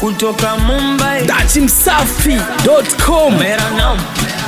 kutoka Mumbai dachimsafi.com mera nam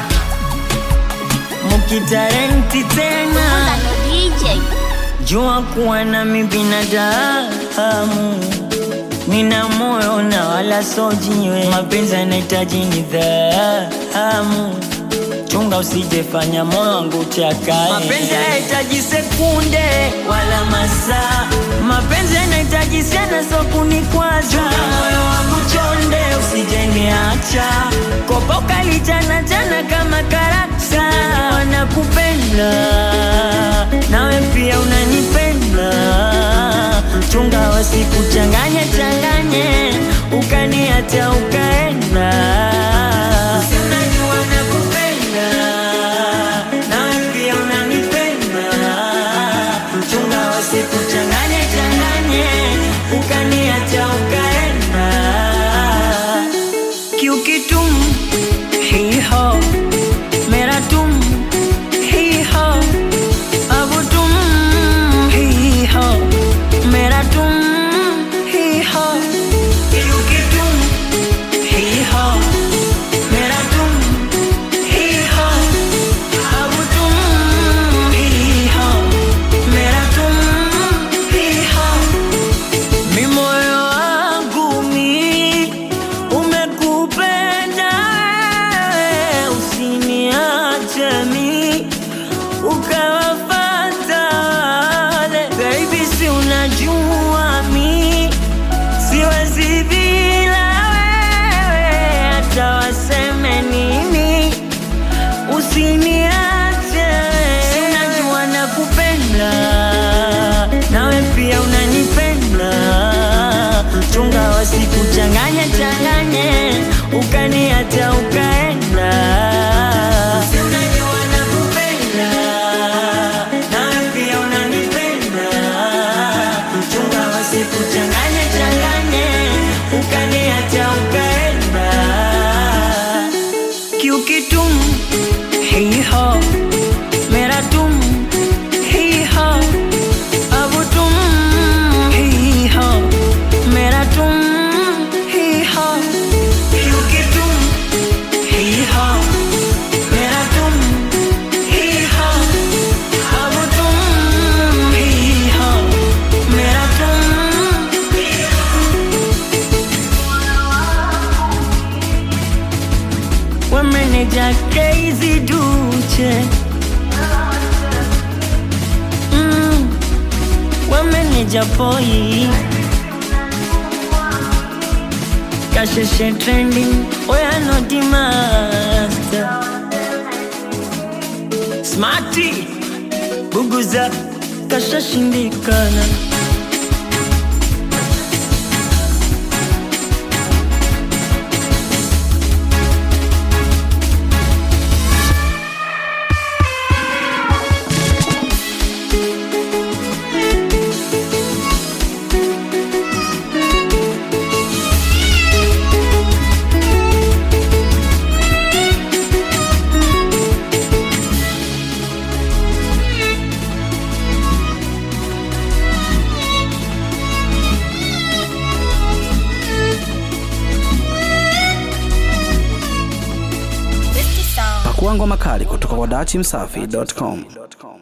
mukitarenti tena DJ jua kuwa nami binadamu nina moyo na wala sojiwe mapenzi yanahitaji nidhamu chunga usijefanya moyo wangu chakae mapenzi yanahitaji sekunde wala masaa mapenzi yanahitaji sana so kunikwaza chunga moyo wangu chonde usijeniacha kopa ukalichana chana kama karakta wanakupenda nawe pia unanipenda chunga wasikuchanganye changanye ukaniacha ukaenda Si unajua nakupenda, nawe pia unanipenda. Chunga wasikuchanganye changanye ukaniacha ukaenda क्योंकि तुम ही हो मेरा तुम ही हो अब तुम ही हो मेरा तुम ही हो क्योंकि तुम ही हो मेरा तुम ही हो अब तुम ही हो मेरा तुम ही हो mi moyo wangu mi umekupenda wewe, usiniache mi ukawafata wale baby, si unajua mi siwezi bila wewe, hata waseme nini usiniache, si unajua nakupenda, nawe pia unanipenda. Chunga wasikuchanganye changanye, ukaniacha ukaenda. Si unajua nakupenda, nawe pia unanipenda. Chunga wasikuchanganye changanye, ukaniacha ukaenda क्योंकि तुम ही हो मेरा तुम ही हो अब तुम ही हो मेरा तुम ही हो क्योंकि तुम ही हो मेरा तुम ही हो अब तुम ही हो मेरा तुम ही wameneja Crazy Duche mm, wameneja Poi Kasheshe trending oya noti master Smarty Buguza kashashindikana pakua ngoma kali kutoka kwa dachimsafi.com